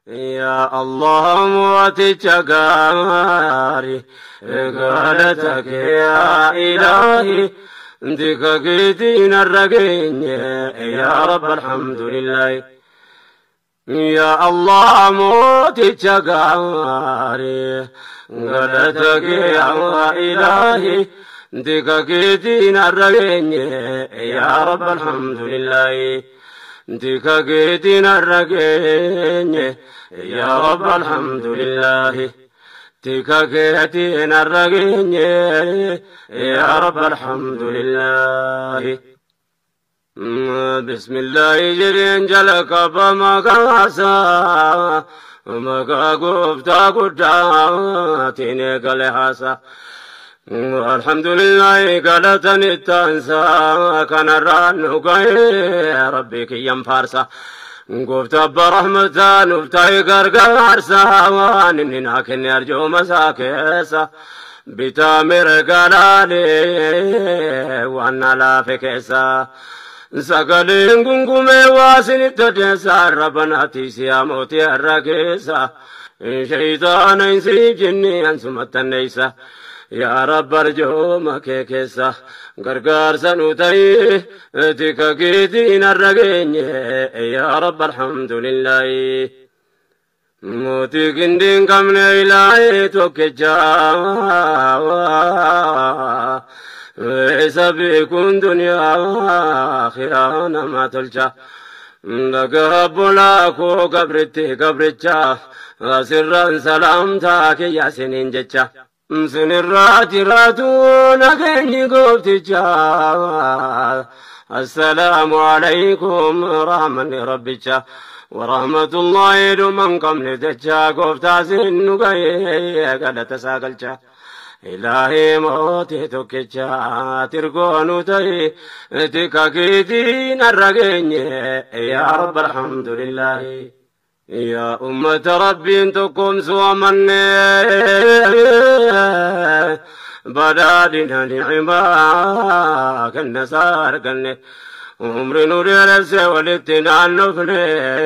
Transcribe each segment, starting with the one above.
yaa allah mooticha gaarii galata kee yaa ilaahi dika keetiin har'a geenye yaa rabba alhamdulillaahi yaa allah mooticha gaarii galata kee yaa ilaahi dika keetiin har'a geenye yaa rabba alhamdulillaahi dika keetiin har'a geenye yaa rabba alhamdulillaahi dika keetiin har'a geenye yaa rabba alhamdulillaahi بسم الله جرين جلك بمكاسا مكا قفتا قداتين قلحاسا الحمد لله قالتني التانسا كان الران ربك ينفارسا قفت برحمتا نفتاي قرقارسا وانني كن يرجو مساكيسا بتامر قلالي وانا لا فكيسا sagaleen gungumee waasinitti deessaa rabbanaati siyaa mootii har'a keessa shayitaana insii jinni ansumattanneeysa yaa rabba arjooma kee keessa gargaarsa nu ta'e tika keetiin har'a geenye yaa rabba alhamdulillaahi mootii qindiin qabne ilaahee tokkichaa isa beekuun duniyaa akhiraa nama tolcha dhagaa bolaa koo gabritti gabricha asirraan salaamtaa kiyya siniin jecha sinirraa jiraatu nageenyi goofticha assalaamu alaykum rahmanni rabbicha ورحمة الله دومن قم لدجا قفتا سن قيه قلت ساقلچا إلهي موتي توكيچا ترقونو تي تكا كيدين الرقين يا رب الحمد لله يا أمة ربي انتكم سوى من بدادنا نعما كالنسار كالنه عمر نور نفسي ولدتنا النفل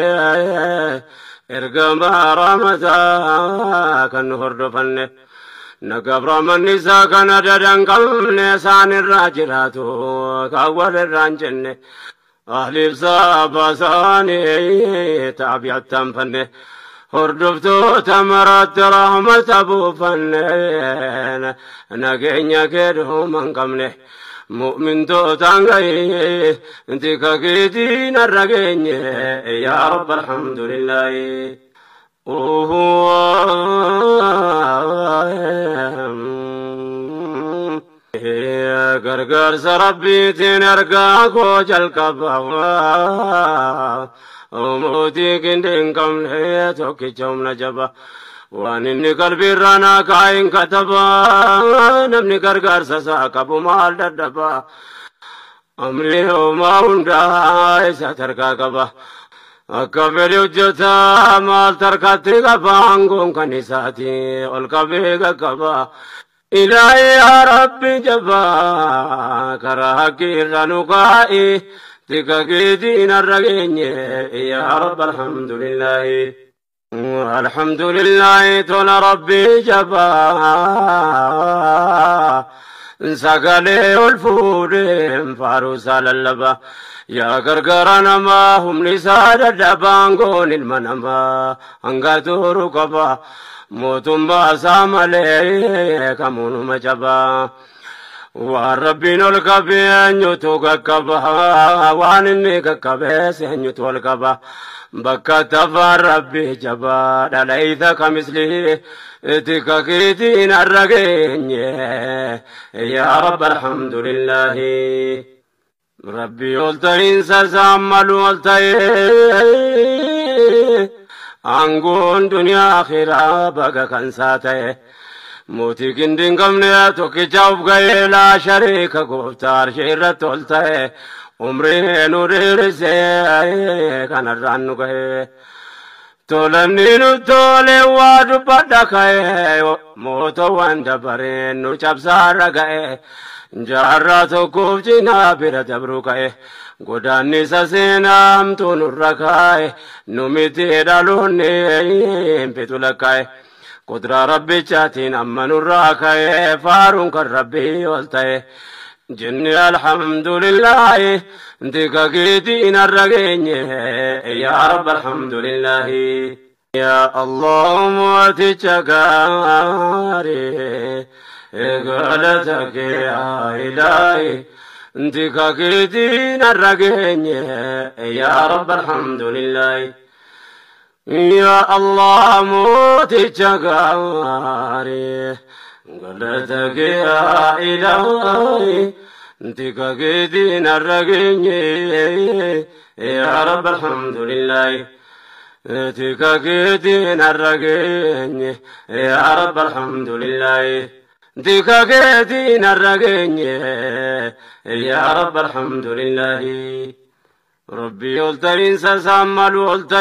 ارقم رمتا كان هردفن نقبر من نساء كان ددن قلن سان الراجرات كأول الرانجن أهل بصاب ساني تابع التنفن هردفتو تمرت رحمة أبو فنن نقين كده من قمنه مؤمن تو تانغاي انت كاكيتين الرقين يا رب الحمد لله غرغر سربي تين ارقا كو جلقبا وموتي كندين كم ليه توكي جوم نجبا waan inni qalbiirraa kaayin kataba namni gargaarsa isaa qabu maal dadhaba amri homaa hundaa isa tarkaa qaba akka fedhe hojjeta maal tarkaatti qaba aangoon kan isaati ol qabee qaqqaba ilaahi yaa rabbi jaba karaa hakkiirra nu kaa'i tika keetiin har'a geenye yaa rabba alhamdulillaahi الحمد لله تون ربي جبا سقلي الفود فاروس على اللبا يا غرغر نما هم لساد الدبانغون المنما انغاتو ركبا موتم باسام عليه كمون مجبا والربين الكبي أنيتو ككبا وان إني ككبي سنيتو الكبا bakka tafaan rabbi jabaa dhalaayita kamisli tika keetiin har'a geenye yaa rabba alhamdulillahi rabbi ol ta'iinsa saammalu ol ta'e aangoon duniyaa akhiraa baga kansaa ta'e mootii qindiin qabne tokkicha of ga'ee laa shariika gooftaa arshee irratti ol ta'e umrii nu dheerisee kanarraan nu gahee tolanni nu tole waa dubbadha ka'ee mootowwan dabareen nu cabsaarra ga'ee jaarraa tokkoof cinaa bira dabruu ka'e godaannisa seenaamtuu nurra kaa'e nu miti dhaloonni fitu lakkaa'e kudraa rabbichaatiin amma nurraa ka'e faaruun kan rabbii ol ta'e jenne alhamdulillahi dika keetiin har'a geenye yaa rabbi alhamdulillahi yaa allah mooticha gaarii galata kee yaa ilaahi dika keetiin har'a geenye yaa rabbi alhamdulillahi يا الله موتك غاري قلتك يا إلهي انتك قدين الرقيني يا رب الحمد لله انتك قدين الرقيني يا رب الحمد لله انتك قدين الرقيني يا رب الحمد لله ربي قلتين سسامل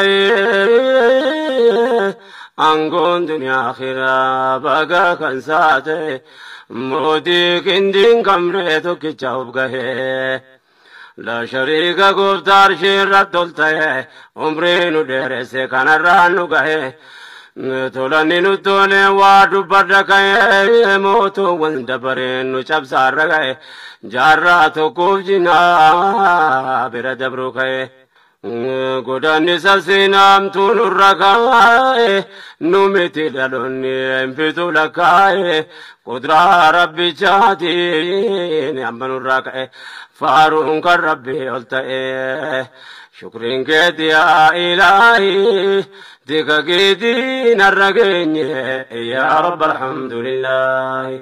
قلتين أنقون دنيا آخرة بقى كان ساتي موتي كندين كمريتو كيشاوب قهي لا شريك قفتار شيرت قلتين عمرين ديرسي كان الرانو قهي tolani nu tole waa dubbadha ka'e mootuuwwan dabareen nu cabsaarra ka'e jaarraa tokkoof jinaa bira dabruu ka'e godaannisa seenaamtuu nurra ka'e nu miti dhaloonni hinfitu lakkaa'e kudraa rabbichaatiin amma nurraa ka'e faaruun kan rabbii ol ta'e shukriin keeti yaa ilaahi dika keetiin har'a geenye yaa rabbi alhamdulillahi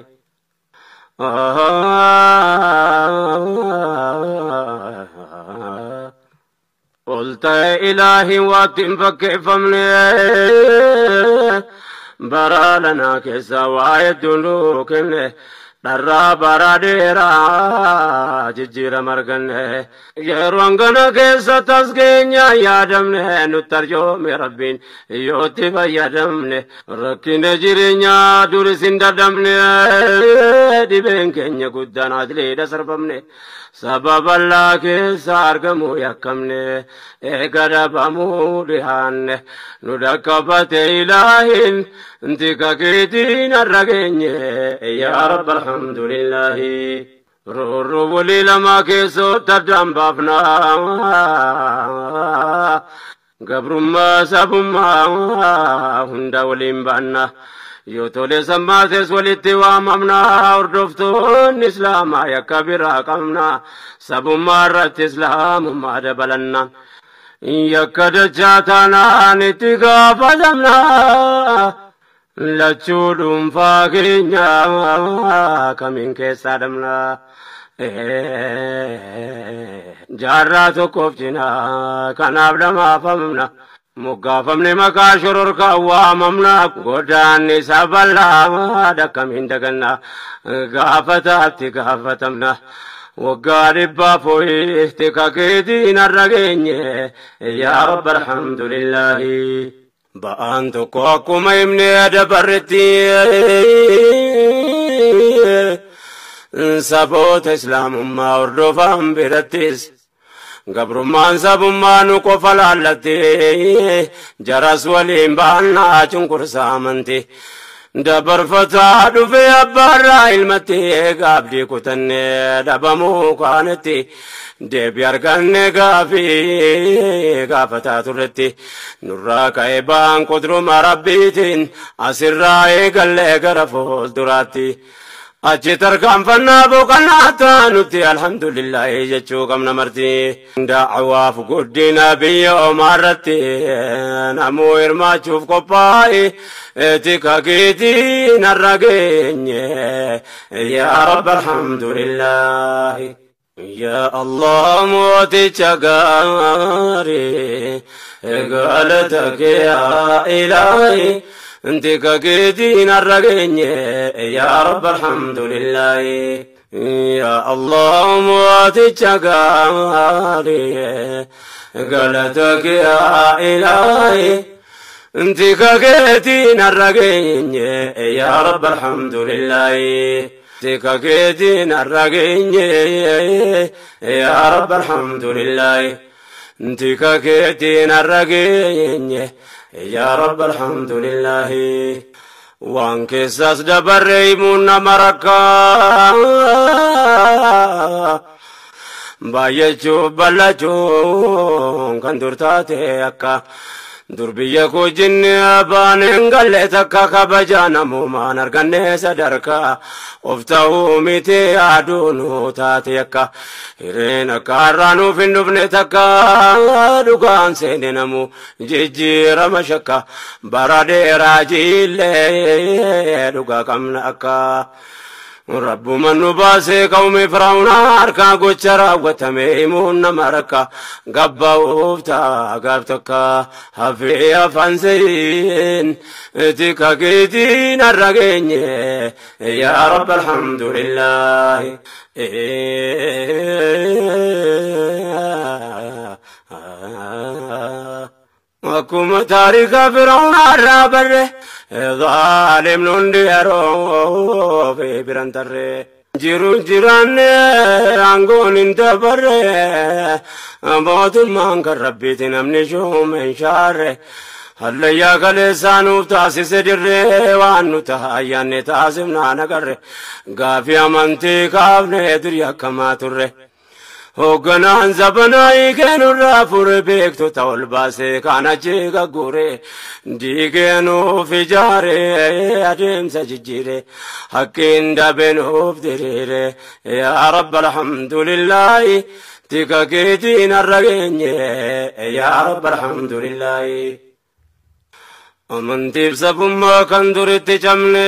ol ta'e ilaahi waatti hin fakkeeffamne bara lanaa keessa waa hedduun nuu kenne dharraa bara dheeraa jijjiirama arganne yeroo hangana keessa tas keenya yaadamne nutti arjoome rabbiin yootti fayyadamne rakkina jireenyaa duris hin dadhabne dhibeen keenya guddaan adleedha sarbamne sababallaa keessa argamuu yakkamne eega dhabamuu dhihaanne nu dhaqqabate ilaahin ntika keetiin har'a geenye yaa rabbi alhamdulillahi roorroo walii lamaa keessootti addaan baafna gabrummaa sabummaa hunda waliin baanna yoo tole sammaates walitti waamamna hordoftoonni islaamaa yakka biraa qabna sabummaa irratti islaamummaa dabalanna yakka dachaa taanaan itti gaafatamna lachuu dhuunfaa keenya kamiin keessaa dhabna jaarraa tokkoof cinaa kanaaf dhamaafamna moggaafamne maqaa shororkaa waamamna godaanni isa bal'aa dhakkamiin daganna gaafataatti gaafatamna waggaa dhibbaa fooyyifti kakeetiin har'a geenye yaa rabbi alhamdulillahi ba'aan tokko akkuma himne dabarretti saboota islaamummaa hordofan birattis gabrummaan sabummaa nu qofa laallatti jaras waliin baannaa cunqursaa amanti dabarfataa dhufe abbaarraa ilmatti gaabdii kutanne dhabamuu kaanetti deebi arganne gaafii gaafataa turretti nurraa ka'e baan qudruma rabbiitiin asirraa eegallee gara fuulduraatti. achi tarkaanfannaa boqonnaa taanutti alhamdulillahi jechuu qabna marti da'awaaf guddina biyya omaarratti namuu hirmaachuuf qophaa'e tika keetiin har'a geenye yaa rabbi alhamdulillahi yaa allah mooticha gaarii galata kee yaa ilaahi انت كاكيدين الرقيني يا رب الحمد لله يا الله مواتي قالي قالتك يا إلهي انت كاكيدين الرقيني يا رب الحمد لله tika keetiin har'a geenye yaa rabbi alhamdulillaahi tika keetiin har'a geenye yaa rabbi alhamdulillaahi waan keessas dabarre himuun nama rakkaa baay'achuuf bal'achuun kan dur taate akka dur biyya koo jinni abbaan hin galle takka kabaja namumaan arganne sadarkaa of ta'uu miti aduunu taate akka hireen akka har'aa nuuf hin dhufne takka dhugaan seene namu jijjiirama shakka bara dheeraa jiillee dhugaa qabna akka. Rabbuma nu baasee qawmi firaa'unaa harkaa gocha raawwatame himuun nama rakka gabba'uuf ta'a gaaf tokko hafee afaan seeyin tika keetiin har'a geenye yaa rabbi alhamdulillaahi. Akkuma taarika firaa'unaa irraa barre. ظالم نندي يرو في برنتر جيرو جيران عنقون انت بر موت ما كان ربي تنمني شو من شار هليا كلسانو تاسس در وانو تهايان تاسمنا نقر غافي امانتي كافني دريا كما تره hoogganaan zabanaa hiikeenurraa fure beektota ol baasee kaan achi gagguure diigeenuuf ijaare adeemsa jijjiire hakkiin dabeenuuf diriire yaa rabba alhamdulillaahi tika keetiin har'a geenye yaa rabba alhamdulillaahi amantiif sabummaa kan duritti cabne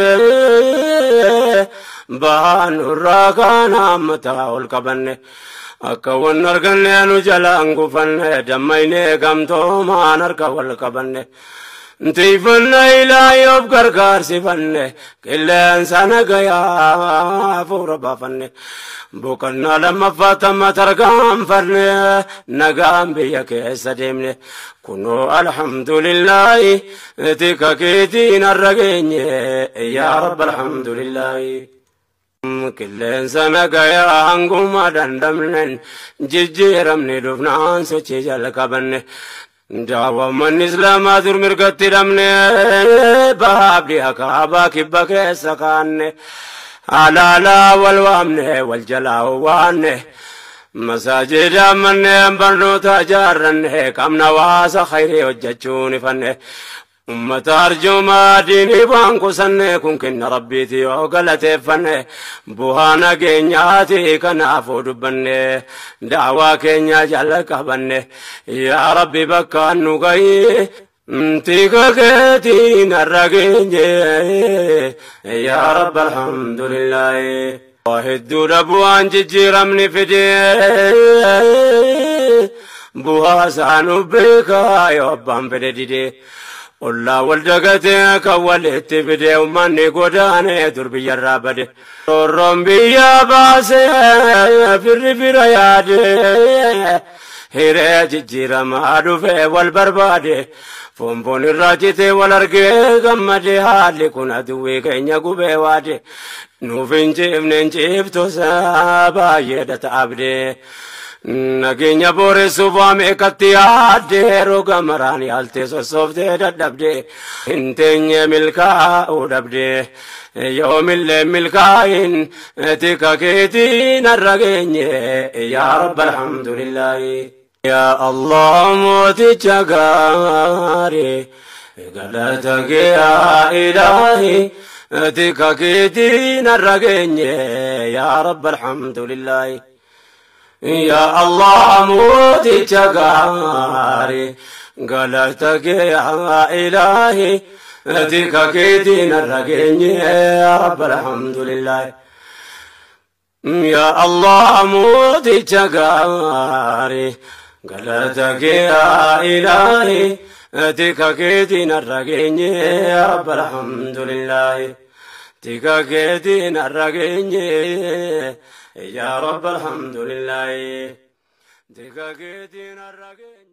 baan irraa kaan hammataa ol qabanne akka wan arganne nu jalaan gufanne dammayne gamtoomaan harka wal qabanne tiifanne ilaahi of gargaarsifanne qilleensa nagayaa fuura baafanne boqonnaa lammaffaa tamma tarkaanfanne nagaan biyya keessa deemne kunoo alhamdulillaahi tika keetiin har'a geenye yaa rabba alhamdulillaahi qilleensa nagayaa hanguma dandamnen jijjiiramni dhufnaan sochii jalqabanne daawwamman islaamaa dur mirgatti hidhamne baabdi akaabaa kibba keessa kaanne alaalaa wal waamne wal jalaa waanne masaajida manneen barnoota ijaarranne qabna waasa khayrii hojjechuun ifanne ummata arjoomaa diinii waan qusanne kun kenna rabbiiti yoo galateeffanne bu'aa nageenyaati kanaafuu dubbanne daawaa keenya jala qabanne yaa rabbi bakka nu gahi tika keetiin har'a geenye yaa rabbi alhamdulillaahi hedduudha bu'aan jijjiiramni fide bu'aa isaanuuf beekaa yoo abbaan fedhe didee ollaa wal dagatee kan walitti fide ummanni godaane dur biyyarraa bade roorroon biyya baase firri fira yaade hiree jijjiiramaa dhufe wal barbaade fonfoon irraa cite wal argee gammade haalli kun aduwwii keenya gubee waade nuuf hin ciifne hin ciiftosa baay'eedha ta'abdee nageenya booressuuf waame ekkatti yaadde roga maraan yaaltee sossooftee dadhabde hin teenye milkaa'uu dhabde yoomillee milkaa'in tika keetiin har'a geenye yaa rabba alhamdulillaahi yaa allah mooticha gaarii galata kee yaa ilaahi tika keetiin har'a geenye yaa rabba alhamdulillaahi يا الله موتي تقاري قالتك يا إلهي أتيك كيدين الرقيني يا رب الحمد لله يا الله موتي تقاري قالتك يا إلهي أتيك كيدين الرقيني يا رب الحمد لله تيك كيدين الرقيني يا رب الحمد لله دقاقتنا الرقين